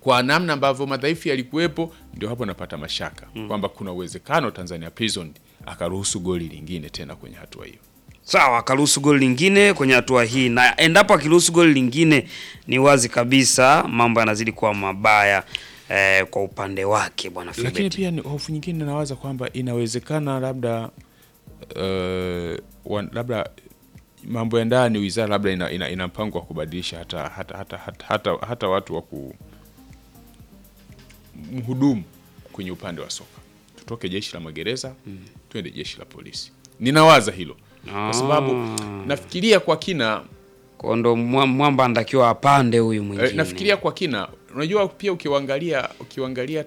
kwa namna ambavyo madhaifu yalikuwepo, ndio hapo napata mashaka kwamba kuna uwezekano Tanzania Prison akaruhusu goli lingine tena kwenye hatua hiyo. Sawa, akaruhusu goli lingine kwenye hatua hii, na endapo akiruhusu goli lingine, ni wazi kabisa mambo yanazidi kuwa mabaya eh, kwa upande wake bwana Lakini Febeti. pia ni hofu nyingine nawaza kwamba inawezekana labda uh, wan, labda mambo ya ndani wizara labda ina, ina, ina mpango wa kubadilisha hata hata, hata, hata, hata, hata watu wa ku mhudumu kwenye upande wa soka, tutoke jeshi la magereza twende jeshi la polisi. Ninawaza hilo kwa sababu nafikiria kwa kina Kwa ndo mwa- mwamba anatakiwa apande huyu eh, mwingine. nafikiria kwa kina. Unajua pia ukiwaangalia ukiwaangalia